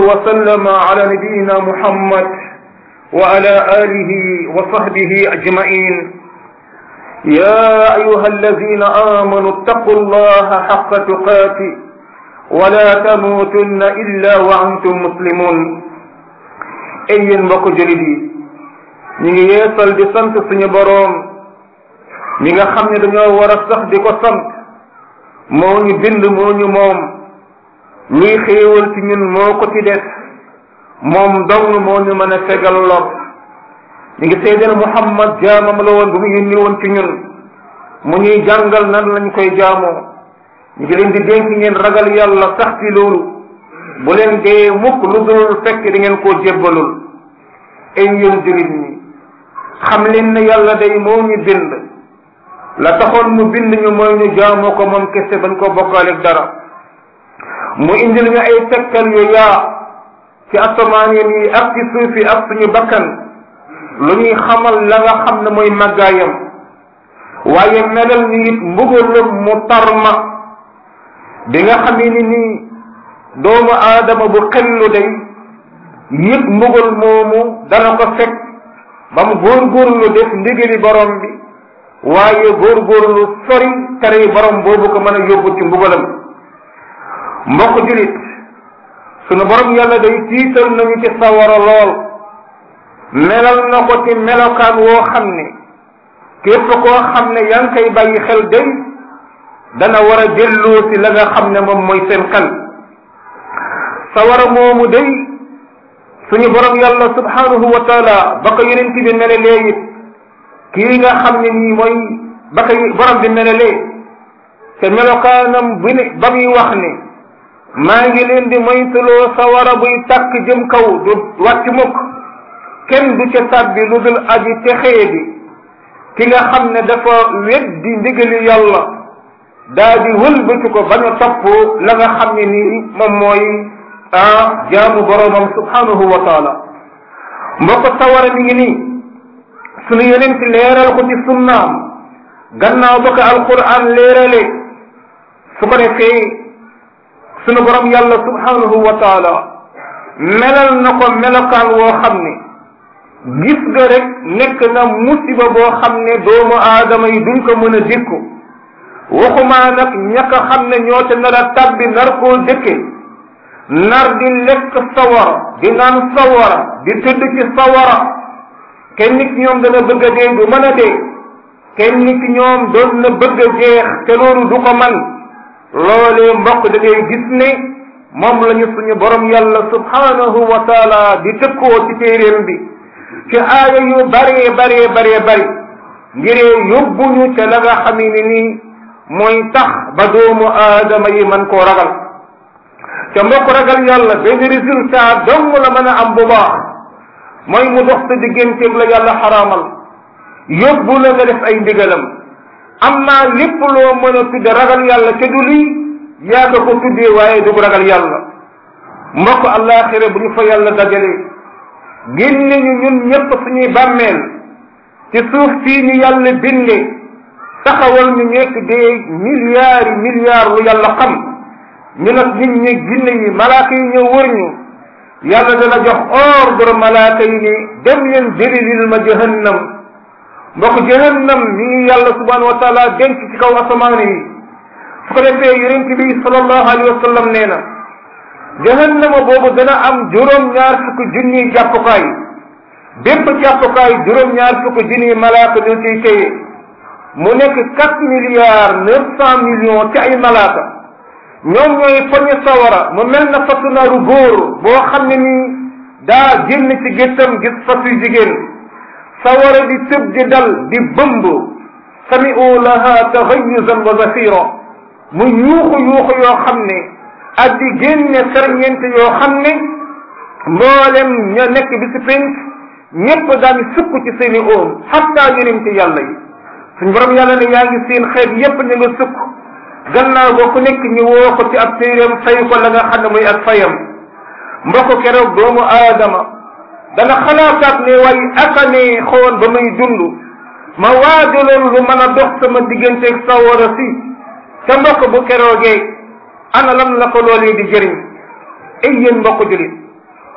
وسلم على نبينا محمد وعلى آله وصحبه أجمعين يا أيها الذين آمنوا اتقوا الله حق تقاته ولا تموتن إلا وأنتم مسلمون ay yéen mbokk julit yi ñu ngi yeesal di sant suñu boroom ñi nga xam ne dañoo war a sax di ko sant moo ñu bind moo ñu moom luy xéewal ci ñun moo ko ci def moom dong moo ñu mën a fegal lor ñu ngi seedeel Muhammad jaamam la woon bu mu yónni woon ci ñun mu ñuy jàngal nan lañ koy jaamoo ñu ngi leen di dénk ngeen ragal yàlla sax ci loolu bu leen dee mukk lu dul fekk di ngeen koo jébbalul ay yéen jullit ñi xam leen ne yàlla day moo ñu bind la taxoon mu bind ñu mooy ñu jaamoo ko moom kese bañ ko bokkaaleeg dara mu indil ñu ay tekkal yu yaa ci asamaan yi ak ci suuf yi ak suñu bakkan lu ñuy xamal la nga xam ne mooy màggaayam waaye melal ñu it mbugalum mu tarma bi nga xamee ni nii doomu aadama bu xellu day yëpp mbugal moomu dana ko fekk ba mu góorgóorlu def ndigali borom bi waaye góorgóorlu sori tere borom boobu ko mën a yóbbu ci mbugalam mbokk julit sunu borom yàlla day tiital nañu ci sawara lool melal na ko ci melokaan woo xam ne képp koo xam ne yaa ngi koy bàyyi xel day dana war a delloo si la nga xam ne moom mooy seen xel sawara moomu day suñu borom yàlla subhanahu wa taala ba ko yonent bi melalee it kii nga xam ne nii mooy ba ko borom bi melalee te melokaanam bi ne ba muy wax ne maa ngi leen di moytuloo sawara buy tàkk jëm kaw du wàcc mukk kenn du ca sàbbi lu dul aji texee bi ki nga xam ne dafa weddi ndigali yàlla daa di wëlbati ko bañ a topp la nga xam ne nii moom mooy ah jaamu boroomam subhanahu wa taala mbokk sawara mi ngi nii sunu yonent leeral ko ci sunnaam gannaaw ba ko alquran leerale su ko defee sunu borom yàlla subhanahu wa taala melal na ko melokaan woo xam ne gis nga rek nekk na musiba boo xam ne doomu aadama yi duñ ko mën a dékku waxumaa nag ñàkk a xam ne ñoo te nar a tabbi nar koo dëkke nar di lekk sawara di naan sawara di tëdd ci sawara kenn nit ñoom dana bëgg a dee du mën a dee kenn nit ñoom doon na bëgg a jeex te loolu du ko man loolee mbokk da ngay gis ne moom lañu suñu borom yàlla subhanahu wa taala di tëkkoo ci téeréem bi ci aaya yu baree baree baree bari ngiree yóbbuñu ca la nga xam ne nii mooy tax ba doomu aadama yi man koo ragal te mbokk ragal yàlla benn résultat dong la mën a am bu baax mooy mu dox sa digganteeg la yàlla xaraamal yóbbu la nga def ay ndigalam am naa lépp loo mën a tudde ragal yàlla ca du lii yaa ko ko tuddee waaye du ragal yàlla mbokk àllaaxira bu ñu fa yàlla dajalee génne ñu ñun ñëpp suñuy bàmmeel ci suuf fii ñu yàlla binde taxawal ñu nekk des milliards yi milliards lu yàlla xam ñu nag nit ñi ginne yi malaaka yi ñëw wër ñu yàlla dana jox ordre malaaka yi ni dem leen jëlilil ma jahannam mbokk jahannam mi ngi yàlla subhanahu wa taala denc ci kaw asamaan yi su ko defee yonent bi sallallahu alayhi wa sallam nee na jahannama boobu dana am juróom-ñaar fukk junniy jàppukaay bépp jàppukaay juróom-ñaar fukk junniy malaaka ñu ciy téye mu nekk quatre milliards neuf cent millions ci ay malaaka ñoom ñooy poñe sawara mu mel na fasu naaru góor boo xam ne nii daa génn ci géttam gis fasu jigéen sawara di tëb di dal di bëmb sami'u laha taxayuzan wa zafira mu yuuxu yuuxu yoo xam ne ak di génne ferñeent yoo xam ne mboolem ña nekk bi si penc ñépp daan sukk ci seeni oom xatta yonent yàlla yi suñ borom yàlla ne yaa ngi seen xeet yépp ñu nga sukk gannaaw ba ku nekk ñu woo ko ci ab téeréem fay ko la nga xam ne muy ak fayam mbokk keroog doomu aadama dana xalaataat ne way akane xoon ba muy dund ma waajaloon lu mën a dox sama digganteeg sawara si te mbokk bu keroogee ana lan la ko loolee di jëriñ ay yéen mbokk julit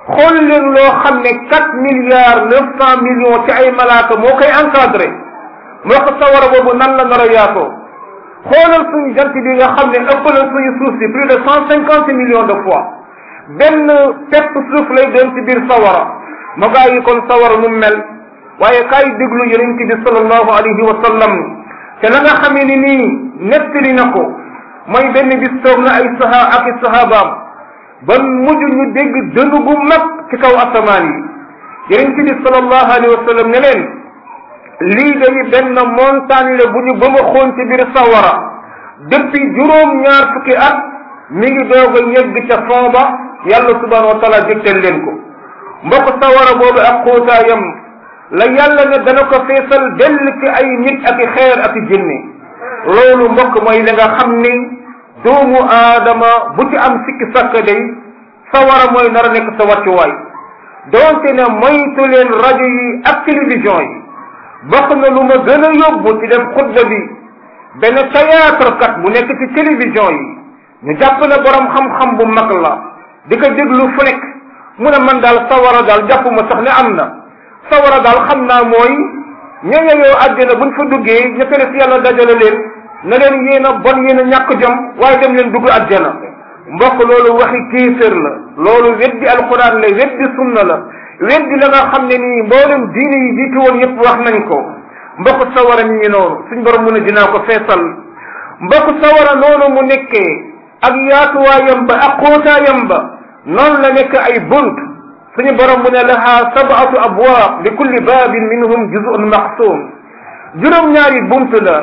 xool leen loo xam ne quatre milliards neuf cent millions ci ay malaaka moo koy encadré moo ko sawara boobu nan la nar a yaatoo xoolal suñu jant bi nga xam ne ëpp na suñu suuf si plus de cent cinquante millions de fois benn pepp suuf lay doon ci biir sawara ma gaa yi kon sawara nu mel waaye kaay déglu yonent bi sallallahu alayhi wa sallam te la nga xamee ni nii nettali na ko mooy benn bis toog na ay saha ak i sahabaam ba mujj ñu dégg dënd bu mag ci kaw asamaan yi yonent bi sallallahu alayhi wa sallam ne leen lii day benn montagne la bu ñu ba ma xoon ci biir sawara depuis juróom ñaar fukki at mi ngi doog a yegg ca fond ba yàlla subhanahu wa taala jëgtal leen ko mbokk sawara boobu ak xóotaayam la yàlla ne dana ko feesal dell ci ay nit ak i xeer ak i jinne loolu mbokk mooy la nga xam ni doomu aadama bu ci am sikki sàkk day sawara mooy nar a nekk sa wàccuwaay doonte ne moytu leen rajo yi ak télévision yi bokk na lu ma gën a yóbbu ci dem xutba bi benn théâtre kat bu nekk ci télévision yi ñu jàpp ne borom xam-xam bu mag la di ko déglu fu nekk mu ne man daal sawara daal jàpp ma sax ne am na sawara daal xam naa mooy ñooñu yow àddina buñ fa duggee ña tere si yàlla dajale leen na leen yéen a bon yéen a ñàkk jom waaye dem leen dugg àjjana mbokk loolu waxi kéefér la loolu weddi alquran la weddi sunna la weddi la nga xam ne nii mboolem diine yi jiitu woon yëpp wax nañ ko mbokk sawara mi ngi noonu suñ borom mu ne dinaa ko feesal mbokk sawara noonu mu nekkee ak yaatuwaayam ba ak xóotaayam ba noonu la nekk ay bunt suñu borom mu ne laha sab'atu abwaab li kulli baabin minhum juz'un maqsum juróom-ñaari bunt la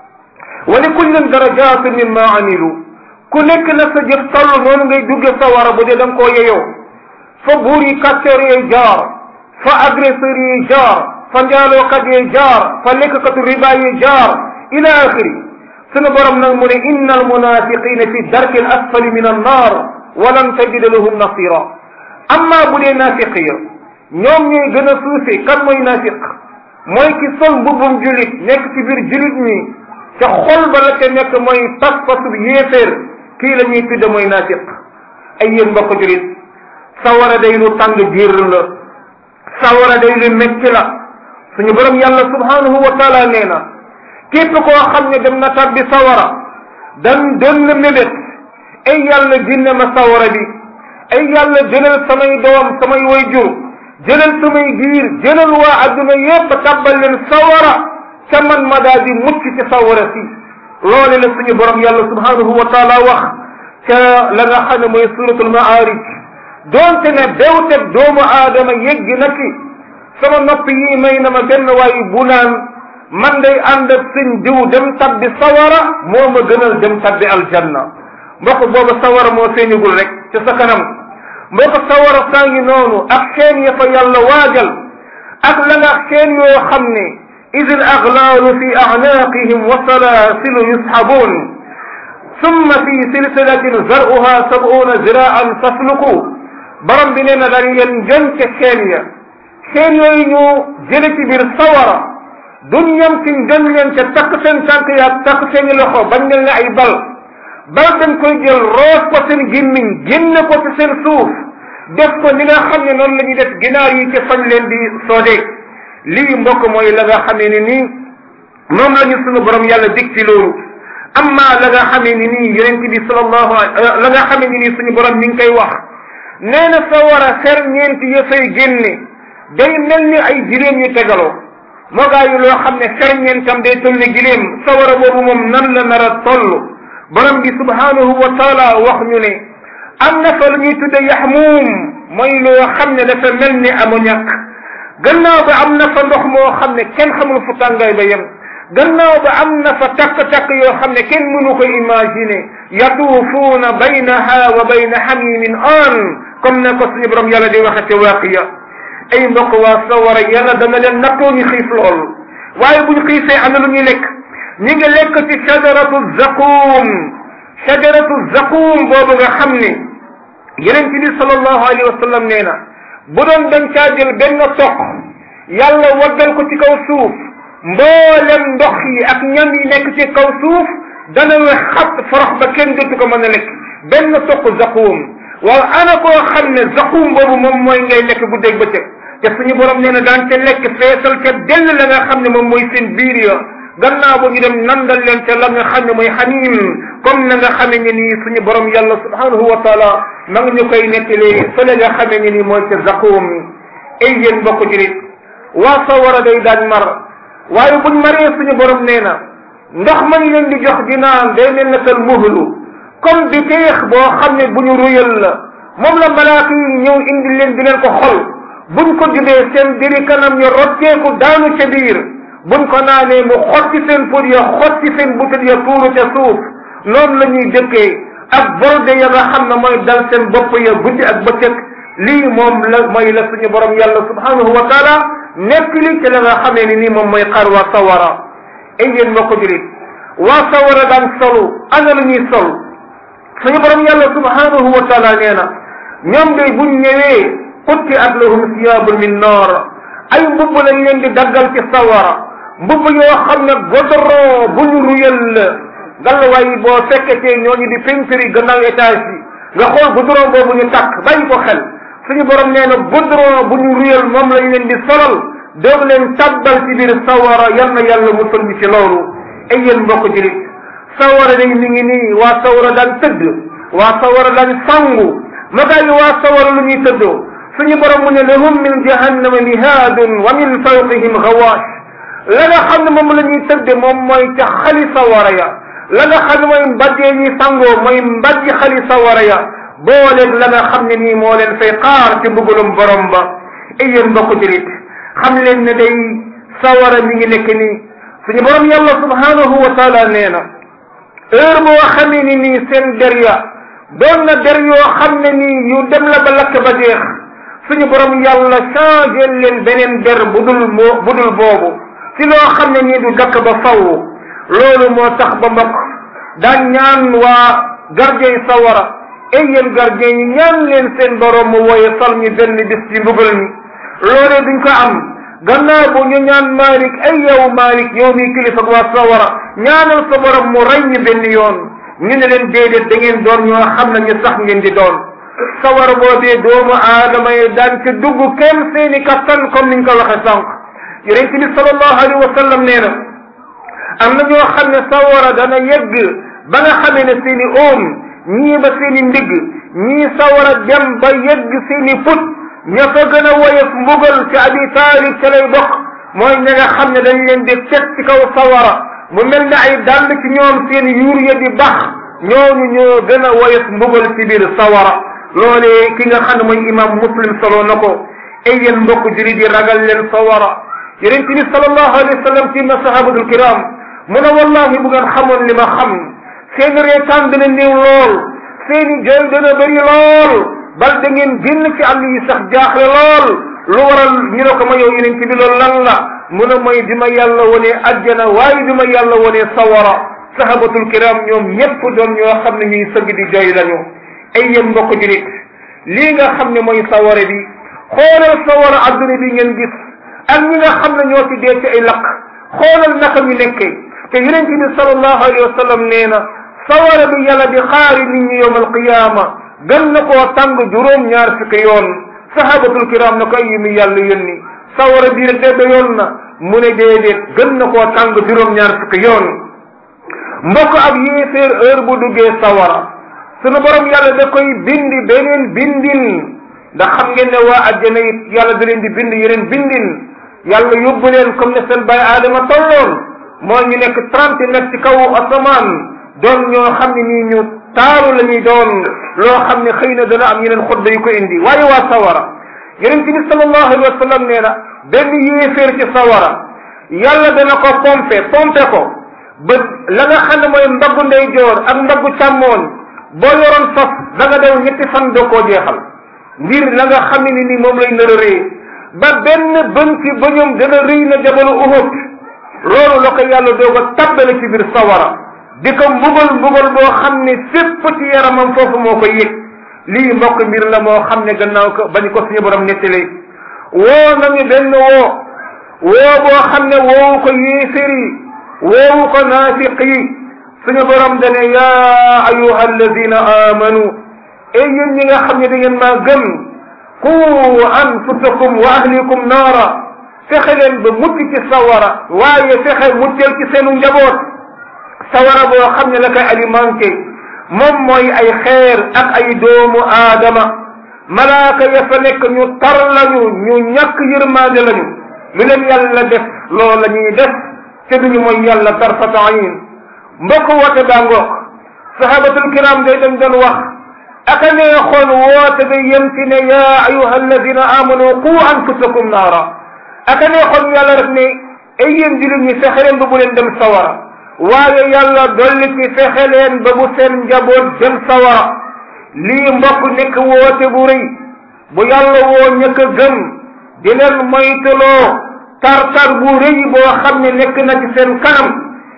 wa li kullin darajatun mimma amilu ku nekk na sa jëf toll noonu ngay dugge sawara bu dee da nga koo yeyoo fa buur yi kàccoor yi jaar fa agresseur yi jaar fa njaalookat yi jaar fa lekkatu riba yi jaar ila axiri sunu borom nag mu ne inna almunafiqina fi darki al asfali min annar walan tajida lahum nasira amma bu dee naafiq ya ñoom ñooy gën a suufe kan mooy naafiq mooy ki sol mbubbum julit nekk ci biir julit ñi ca xol ba la ca nekk mooy pas-pasu yéeféer kii la ñuy tudde mooy naafiq ay yéen mbokk julit sawara day lu tàng biir la sawara day lu metti la suñu borom yàlla subhanahu wa taala nee na képp koo xam ne dem na tabbi sawara dan doon na mébét ay yàlla ginne ma sawara bi ay yàlla jëlal samay doom samay wayjur jëlal samay giir jëlal waa adduna yépp tabbal leen sawara ca man ma daal di mucc ci sawara si loole la suñu borom yàlla subhanahu wa taala wax ca la nga xam ne mooy suratul maarij doonte ne bewteg doomu aadama yegg na ci sama nopp yi may na ma benn waaye bu naan man day ànd ak sëñ diw dem tabbi sawara moo ma gënal dem tabbi aljanna mbokk booba sawara moo feeñugul rek ci sa kanam mbokk sawara saa ngi noonu ak xeen ya fa yàlla waajal ak la nga xeen yoo xam ne id al aglaalu fi a'naaqihim wa salaasilu yusxabuun summa fi silsilatin zaruha sab'una ziraan fasluku borom bi nee na dañ leen jën ca xeen ya xeen yooyu ñu jële ci biir sawara duñ ñam ci jën leen ca takk seen tànk ya takk seeni loxo bañ mel ne ay bal bal dañ koy jël roos ko seen gémmiñ génne ko ci seen suuf def ko ni nga xam ne noonu la ñuy def ginaar yi ci fañ leen di soodee lii mbokk mooy la nga xamee ni nii moom la ñu sunu borom yàlla dig ci loolu amma la nga xamee ni nii yonent bi sallallahu la nga xamee ni nii suñu borom mi ngi koy wax nee na sa war a xer ñeenti ya fay génne day mel ni ay jiléem yu tegaloo moo gaa yi loo xam ne xer ñeentam day toll ni giléem sa war a boobu moom nan la nar a toll borom bi subhanahu wa taala wax ñu ne am na fa lu ñuy tudde yaxmuum mooy loo xam ne dafa mel ni ammoniac gannaaw ba am na fa ndox moo xam ne kenn xamul fu tàngaay ba yem gannaaw ba am na fa takk-takk yoo xam ne kenn mënu ko imaginer yatuufuuna baynaha wa bayna xamimin an comme ne ko suñu borom yàlla di waxe ci waaqiya ay mbokk waa sawara yàlla dana leen nattoo ñu xiif lool waaye bu ñu xiifee am na lu ñuy lekk ñi ngi lekk ci shajaratu zaquum shajaratu zaquum boobu nga xam ne yeneen ci bi sallallahu alayhi wa sallam nee na bu doon dañ caa jël benn toq yàlla waggal ko ci kaw suuf mboolem ndox yi ak ñam yi nekk ci kaw suuf dana wex xat forox ba kenn dootu ko mën a lekk benn toq zaquum waaw ana koo xam ne zaqum boobu moom mooy ngay lekk guddeeg bëccëg te suñu borom nee na daan ca lekk feesal ca dell la nga xam ne moom mooy seen biir ya gannaaw ba ñu dem nandal leen ca la nga xam ne mooy xaniim comme na nga xamee ne nii suñu borom yàlla subhanahu wa taala ma nga ñu koy nettali fële nga xamee ne nii mooy ca zaqum ay yéen mbokk julit waa sawara day daan mar waaye buñ maree suñu borom nee na ndox mañ leen di jox di naan day mel na kal muhlu comme bi teex boo xam ne bu ñu ruyal la moom la malaaka yi ñëw indi leen di leen ko xol buñ ko jubee seen diri kanam ñu rotteeku daanu ca biir buñ ko naanee mu xotti seen put ya xotti seen butit ya tuuru ca suuf noonu la ñuy dëkkee ak borde ya nga xam ne mooy dal seen bopp ya guddi ak bëccëg lii moom la mooy la suñu borom yàlla subhanahu wa taala nekk li ci la nga xamee ni nii moom mooy xar waa sawara ay yéen mbokk julit waa sawara daan solu ana la ñuy sol suñu borom yàlla subhanahu wa taala nee na ñoom day buñ ñëwee xutti at lahum siyaabun min naar ay mbubb lañ leen di daggal ci sawara mbubb yoo xam ne godoron bu ñu ruyal la ngallaawaay boo fekketee ñooñu di peinture gannaaw étage bi nga xool goudron boobu ñu takk bàyyi ko xel suñu borom nee na goudron bu ñu ruyal moom lañ leen di solal doog leen tabbal ci biir sawara yal na yàlla musal ñu ci loolu ay yéen mbokk julit sawara day mi ngi nii waa sawara daan tëdd waa sawara daan sangu magaa yi waa sawara lu ñuy tëddoo suñu borom mu ne lahum min jahannama mihaadun wa min fawqihim gawaash la nga xam ne moom la ñuy tëdde moom mooy ca xali sawara ya la nga xam ne mooy mbajjee ñuy sangoo mooy mbajji xali sawara ya booleeg la nga xam ne nii moo leen fay xaar ci mbugalum borom ba ay yéen mbokk julit xam leen ne day sawara mi ngi nekk nii suñu borom yàlla subhanahu wa taala nee na heure boo xamee ni nii seen der ya doon na der yoo xam ne nii yu dem la ba lakk ba jeex suñu borom yàlla changé leen beneen der bu dul moo bu dul boobu ci loo xam ne nii du dakk ba faw loolu moo tax ba mbokk daan ñaan waa gardien sawara ay yéen gardien yi ñaan leen seen borom mu wooye sal ñu benn bis ci mbugal mi loolee duñ ko am gannaaw bu ñu ñaan Malik ay yow Malik yow mi kilifa ak waa sawara ñaanal sa borom mu rey ñu benn yoon ñu ne leen déedéet da ngeen doon ñoo xam ne ñu sax ngeen di doon sawara boobee doomu aadama yi daan ci dugg kenn seeni kattan comme niñ ko waxe sànq yonent bi sallallahu alayhi wa sallam nee na am na ñoo xam ne sawara dana yegg ba nga xamee ne seeni oom ñii ba seeni ndigg ñii sawara dem ba yegg seeni put ña fa gën a woyof mbugal ci abi taalib ca lay bokk mooy ña nga xam ne dañ leen di teg ci kaw sawara mu mel ne ay dàll ci ñoom seen yuur ya di bax ñooñu ñoo gën a woyof mbugal ci biir sawara loolee ki nga xam ne mooy imam muslim solo na ko ay yéen mbokk jurit yi ragal leen sawara yonent bi sallallahu alayhi wa sallam ci na sahabatul kiram mu ne wallahi bu ngeen xamoon li ma xam seen reetaan dana néew lool seeni jooy dana bëri lool bal da ngeen génn ci àll yi sax jaaxle lool lu waral ñu ne ko ma yow yonent bi loolu lan la mu ne mooy bi ma yàlla wonee ajjana waaye bi ma yàlla wonee sawara sahabatul kiram ñoom ñépp doon ñoo xam ne ñuy sëgg di jooy lañu ay yéen mbokk jurit lii nga xam ne mooy sawara bi xoolal sawara adduna bi ngeen gis ak ñi nga xam ne ñoo ci dee ci ay lakk xoolal naka ñu nekkee te yonent bi sallallahu alayhi wa sallam nee na sawara bi yàlla di xaari nit ñi yowm alqiyama gën na koo tàng juróom ñaar fukki yoon sahabatul kiram na ko ay mi yàlla yónni sawara bi rek de yoon na mu ne déedéet gën na koo tàng juróom ñaar fukki yoon mbokk ab yéeféer heure bu duggee sawara sunu borom yàlla da koy bindi beneen bindin ndax xam ngeen ne waa àjjana it yàlla da leen di bind yeneen bindin yàlla yóbbu leen comme ne seen baay aadama tolloon moo ñu nekk trente mètres ci kaw asamaan doon ñoo xam ne nii ñu taaru la ñuy doon loo xam ne xëy na dana am yeneen xutba yu ko indi waaye waa sawara yonent bi sallallahu alayhi wa sallam nee na benn yéeféer ci sawara yàlla dana ko pompe pompe ko ba la nga xam ne mooy mbaggu ndeyjoor ak mbaggu càmmooñ boo yoroon fas da nga dew ñetti fan doo koo jeexal ngir la nga xam ne ni moom lay nar a rëy ba benn bën ci bëñum dana rëy na jabalu Uhud loolu la ko yàlla doog a tabbale ci biir sawara di ko mbugal mbugal boo xam ne fépp ci yaramam foofu moo koy yëg lii mbokk mbir la moo xam ne gannaaw ko bañ ko suñu borom nettalee woo nañu benn woo woo boo xam ne woowu ko yéefér yi woowu ko naafiq yi suñu borom dane yaa ayuha alladina amanu ay yéen ñi nga xam ne da ngeen maa gëm qu anfusakum wa ahlikum naara fexe leen ba mucc ci sawara waaye fexe muccal ci seenu njaboot sawara boo xam ne la koy alimenté moom mooy ay xeer ak ay doomu aadama malaaka ya fa nekk ñu tar lañu ñu ñàkk yërmaande lañu lu leen yàlla def loolu la ñuy def te duñu mooy yàlla tarfata ayin mbokk woote baa ngoog sahabatul kiram day dañ doon wax aka neexoon woote ba yem ci ne yaa ayuha alladina amanu qu anfusakum naara aka neexoon yàlla rek ne ay yéen jullit ñi fexe leen ba bu leen dem sawara waaye yàlla dolli ci fexe leen ba bu seen njaboot dem sawara lii mbokk nekk woote bu rëy bu yàlla woo ñëkk a gëm di leen moytuloo tar-tar bu rëy boo xam ne nekk na ci seen kanam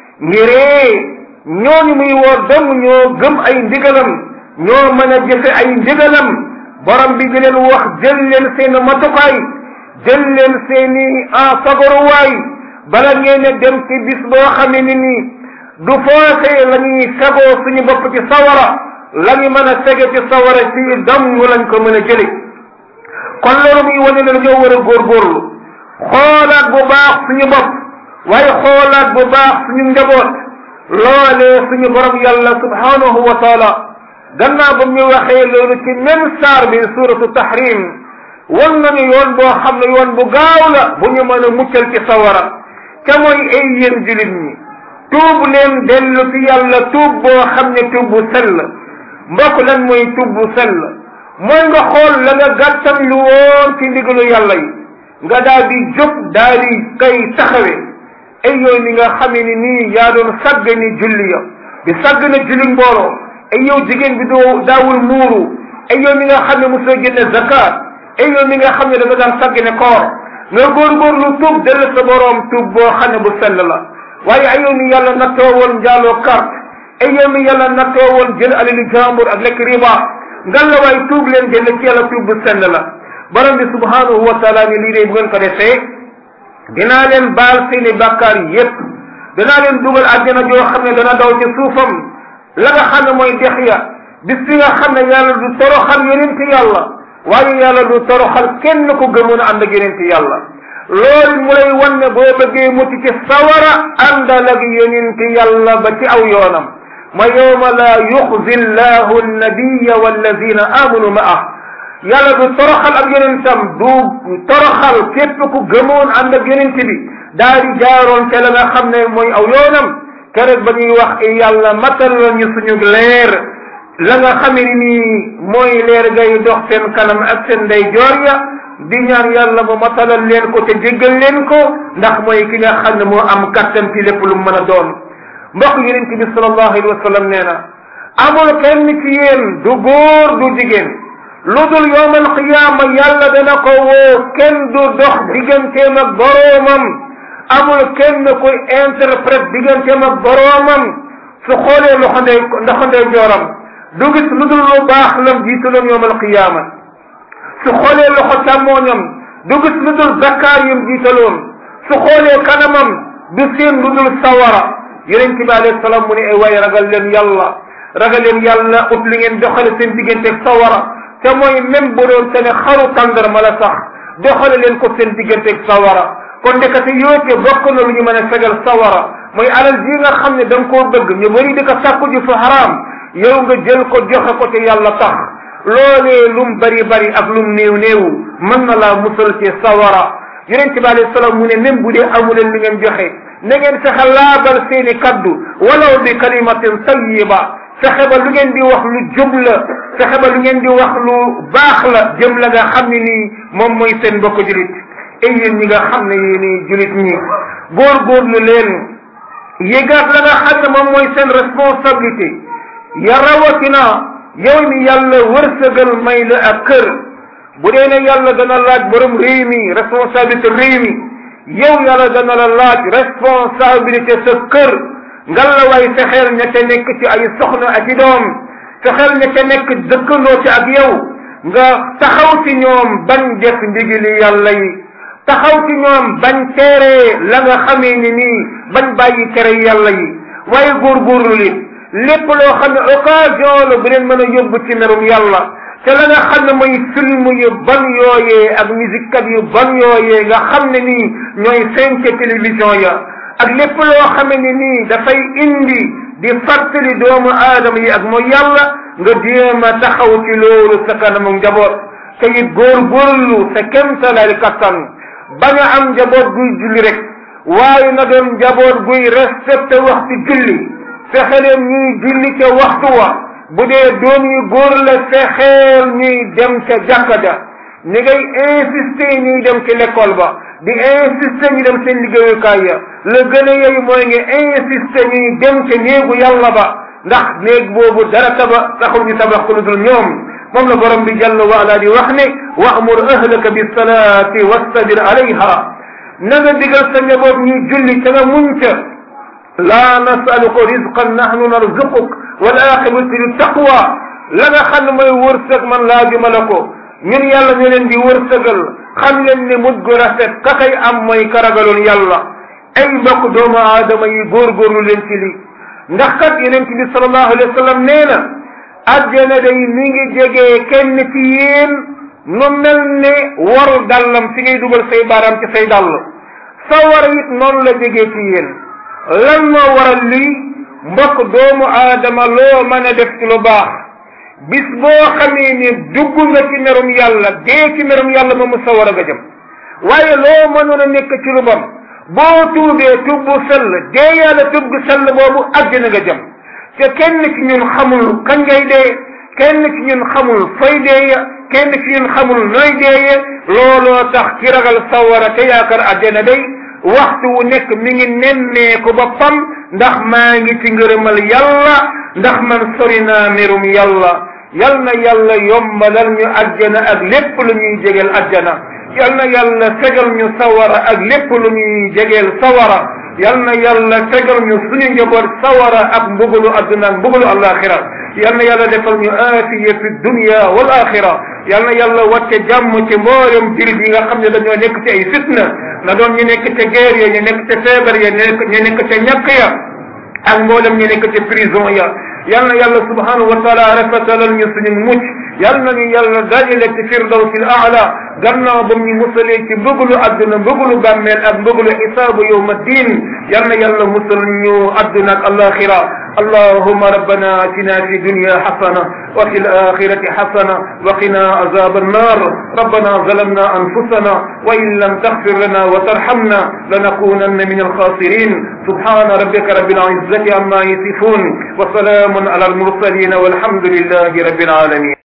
ngiree ñooñu muy woo dem ñoo gëm ay ndigalam ñoo mën a jëfe ay ndigalam borom bi di leen wax jël leen seen matukaay jël leen seeni en fagaruwaay bala ngeen a dem ci bis boo xamee ni nii du foofee la ñuy fegoo suñu bopp ci sawara la ñu mën a fege ci sawara ci damm lañ ko mën a jële kon loolu muy wane ne dañoo war a góorgóorlu xoolaat bu baax suñu bopp waaye xoolaat bu baax suñu njaboot loolee suñu borom yàlla subhanahu wa taala gannaaw ba ñu waxee loolu ci même saar bi suratu tahrim wan nañu yoon boo xam ne yoon bu gaaw la bu ñu mën a muccal ci sawara te mooy ay yéen julit ñi tuub leen dellu ci yàlla tuub boo xam ne tuub bu sell mbokk lan mooy tuub bu sell mooy nga xool la nga gàttan lu woon ci ndigalu yàlla yi nga daal di jóg daal di kay taxawe ay yow mi nga xamee ni nii yaa doon sagg ni julli ya di sagg na julli mbooloo ay yow jigéen bi doo daawul muuru ay yow mi nga xam ne mosoo génne zakat ay yow mi nga xam ne da nga daan sagg ne koor nga góorgóorlu tuub dellu sa boroom tuub boo xam ne bu sell la waaye ay yow mi yàlla nattoo woon njaaloo carte ay yow mi yàlla nattoo woon jël alali jàmbur ak lekk riba ngal la waay tuub leen dellu ci yàlla tuub bu sell la borom bi subhanahu wa taala ni lii de bu ngeen ko defee dinaa leen baal seeni bàkkaar yépp dinaa leen dugal àjjana joo xam ne dana daw ci suufam la nga xam ne mooy dex ya bis bi nga xam ne yàlla du toroxal yonent yàlla waaye yàlla du toroxal kenn ko gëmoon a ànd ak yonent yàlla loolu mu lay wan ne boo bëggee mucc ci sawara àndal ak yonent yàlla ba ci aw yoonam ma yowma la yuxzi llahu annabiya walladina amanu ma'ah yàlla du toroxal ak yonentam du toroxal képp ku gëmoon ànd ak yonent bi daa di jaaroon te la nga xam ne mooy aw yoonam keroog ba ñuy wax yàlla matal la ñu suñu leer la nga xame ni nii mooy leer gay dox seen kanam ak seen ndey joor ya di ñaan yàlla mu matalal leen ko te jéggal leen ko ndax mooy ki nga xam ne moo am kattan ci lépp lu mu mën a doon mbokk yonent bi sallallahu alayhi wa sallam nee na amul kenn ci yéen du góor du jigéen lu dul yowmal qiyaama yàlla dana ko woo kenn du dox digganteem ak boroomam amul kenn kuy interprète digganteem ak boroomam su xoolee loxo ndey loxo ndey jooram du gis lu dul lu baax lam jiitaloon yowmal qiyaama su xoolee loxo càmmooñam du gis lu dul zakkaar yum jiitaloon su xoolee kanamam du seen lu dul sawara yonent bi alayhi salaam mu ne ay waay ragal leen yàlla ragal leen yàlla ut li ngeen doxale seen digganteeg sawara te mooy même bu doon te ne xaru tàndarma la sax doxale leen ko seen digganteeg sawara kon ndekete yoote bokk na lu ñu mën a fegal sawara mooy alal ji nga xam ne da nga koo bëgg ñu bëri di ko sàkku ji fu xaraam yow nga jël ko joxe ko te yàlla tax loolee lum bari bari ak lum néew néewu mën na laa musal ci sawara yonent bi alayhi salaam mu ne même bu dee amuleen li ngeen joxe na ngeen fexe laabal seeni kaddu walaw bi kalimatin tayyiba fexe ba lu ngeen di wax lu jub la fexe ba lu ngeen di wax lu baax la jëm la nga xam ne nii moom mooy seen mbokk julit ay yéen ñi nga xam ne yéeni julit ñi góorgóorlu leen yégaat la nga xam ne moom mooy seen responsabilité ya rawatina yow mi yàlla wërsëgal may la ak kër bu dee ne yàlla dana laaj borom réew mi responsabilité réew mi yow yàlla dana la laaj responsabilité sa kër ngal la waay fexeel ña ca nekk ci ay soxna ak i doom fexeel ña ca nekk dëkkandoo ci ak yow nga taxaw ci ñoom bañ def ndigili yàlla yi taxaw ci ñoom bañ teere la nga xamee ni nii bañ bàyyi tere yàlla yi waaye góorgóorlu li lépp loo xam ne occasion la bu leen mën a yóbbu ci merum yàlla te la nga xam ne mooy film yu ban yooyee ak musique kat yu ban yooyee nga xam ne nii ñooy feeñ ca télévision ya ak lépp loo xam ne nii dafay indi di fàttali doomu aadama yi ak mooy yàlla nga jéem a taxaw ci loolu sa kanamu njaboot te it góorgóorlu sa kemtalaay kattan bañ a am njaboot guy julli rek waaye na doon njaboot guy respecté waxtu julli fexe leen ñuy julli ca waxtu wa bu dee doom yu góor la fexeel ñuy dem ca jàkka ja ni ngay insister ñuy dem ci l'école ba di insister ñu dem seen liggéeyukaay ya la gën a yey mooy nga insister ñuy dem ca néegu yàlla ba ndax néeg boobu dara taba taxul ñu tabax ko lu dul ñoom moom la borom bi jàll wa ala di wax ne wa'mur ahlaka bis salaati wastabir alayha na nga digal sa njaboot ñuy julli ca nga muñ ca laa nasaluka rizqan nahnu narzuquk wal aqibatu lit taqwa la nga xam ne mooy wërsëg man laajuma la ko ñun yàlla ñu leen di wërsëgal xam leen ne mujj gu rafet ka kay am mooy karagaloon yàlla ay mbokk doomu aadama yi góorgóorlu leen ci li ndax kat yonent bi sallallahu alayhi wa sallam nee na àjjana day mi ngi jegee kenn ci yéen nu mel ne waru dallam fi ngay dugal say baaraam ci say dàll sa war it noonu la jegee ci yéen lan moo waral lii mbokk doomu aadama loo mën a def ci lu baax bis boo xamee ne dugg nga ci merum yàlla dee ci merum yàlla moom mu sawar a nga jëm waaye loo mënoon a nekk ci lu bon boo tuubee tub bu sell dee yàlla tub gu sell boobu àjjana nga jëm te kenn ci ñun xamul kañ ngay dee kenn ci ñun xamul fay deeye kenn ci ñun xamul nooy deeye looloo tax ki ragal sawara te yaakaar àjjana day waxtu wu nekk mi ngi nemmeeku boppam ndax maa ngi ci ngërëmal yàlla ndax man sori naa merum yàlla yal na yàlla yombalal ñu àjjana ak lépp lu ñuy jegeel àjjana yal na yàlla fegal ñu sawara ak lépp lu ñuy jegeel sawara yal na yàlla fegal ñu suñu njaboot sawara ak mbugalu adduna ak mbugalu alaxira yal na yàlla defal ñu aafiya fi dunya wal axira yal na yàlla wàcce jàmm ci mboolem jullit yi nga xam ne dañoo nekk ci ay fitna na doon ñu nekk ca guerre ya ñu nekk ca feebar ya nekk ñu nekk ca ñàkk ya ak mboolem ñu nekk ca prison ya yal na yàlla subhanahu wa taala rafetalal ñu suñu mucc yal na ñu yàlla dajale ci firdawsil aala gannaaw ba ñu musalee ci mbëgulu adduna mbëgulu bàmmeel ak mbëgulu xisaabu yowma diin yal na yàlla musal ñu adduna ak alaxira اللهم ربنا اتنا في الدنيا حسنه وفي الاخره حسنه وقنا عذاب النار ربنا ظلمنا انفسنا وان لم تغفر لنا وترحمنا لنكونن من الخاسرين سبحان ربك رب العزه عما يصفون وسلام على المرسلين والحمد لله رب العالمين